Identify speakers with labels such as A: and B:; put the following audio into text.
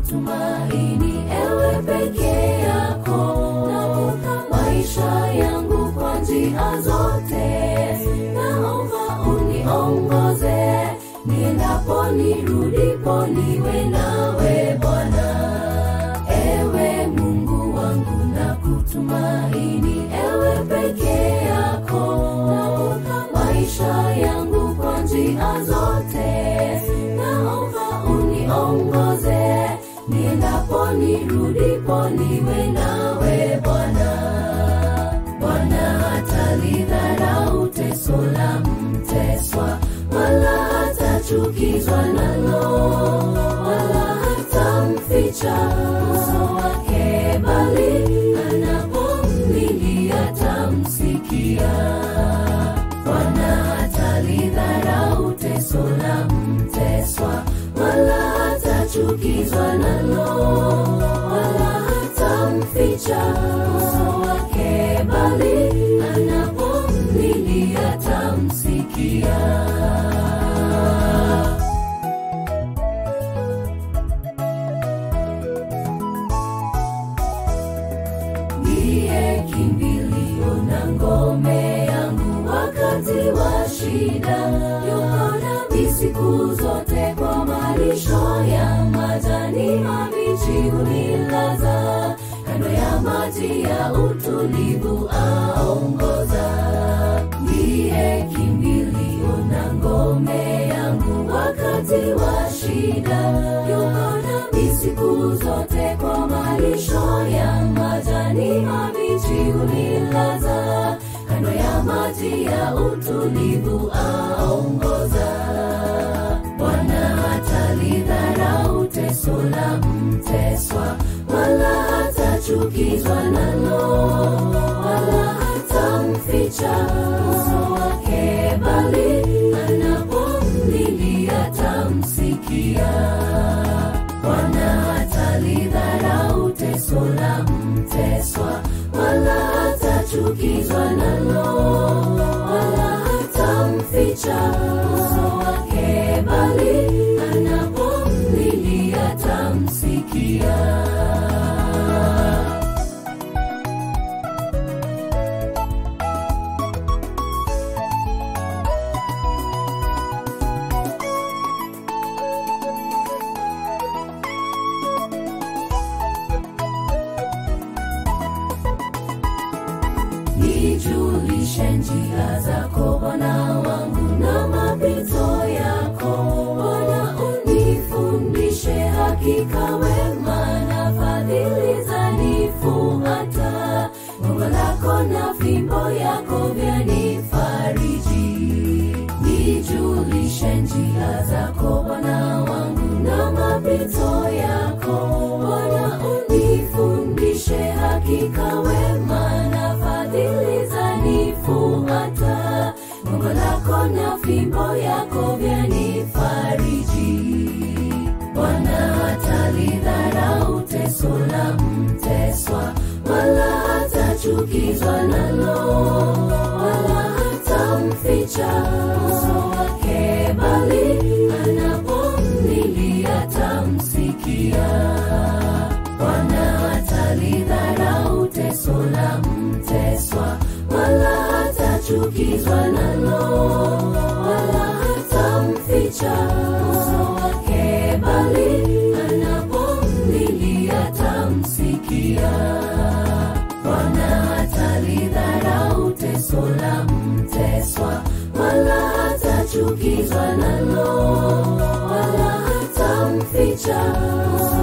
A: kutumaini ewe peke yako naomba maisha yangu kwa njia zote naomba uniongoze niendapo nirudipo niwe nawe bwana ewe mungu wangu na kutumaini ewe peke yako naomba maisha yangu kwa njia zote naomba uniongoze niendapo nirudipo niwe nawe bwana bwana hatalidharau teso la mteswa wala hatachukizwa nalo wala hatamficha uso wake bali anapomlilia tamsikia bwana hatalidharau teso la mteswa wala hatachukizwa nalo wala hatamficha uso wake bali anapomlilia tamsikia ndiye kimbilio na ngome yangu wakati wa shida yuko nami siku zote kwa malisho ya majani mabichi hunilaza kando ya maji ya utulivu aongoza ndiye kimbilio na ngome yangu wakati wa shida yuko nami siku zote kwa malisho ya majani mabichi hunilaza kando ya maji ya utulivu aongoza bwana hatalidharau teso la mteswa wala hatachukizwa nalo wala hatamficha uso wake bali anapomlilia tamsikia bwana hatalidharau teso la mteswa wala hatachukizwa nalo wala hatamficha uso wake bali anapomlilia tamsikia nijulishe njia zako bwana wangu na mapito yako bwana unifundishe hakika wema na fadhili zanifuata gongo lako na fimbo yako vyanifariji nijulishe njia zako bwana wangu na mapito yako bwana unifundishe hakika wema na fadhili zanifuata gongo lako na fimbo yako vyanifariji bwana hatalidharau teso la mteswa wala hatachukizwa nalo wala hatamficha uso wake bali anapomlilia tamsikia bwana hatalidharau teso la mteswa wala hatachukizwa nalo wala hatamficha uso wake bali anapomlilia tamsikia bwana hatalidharau teso la mteswa wala hatachukizwa nalo wala hatamficha uso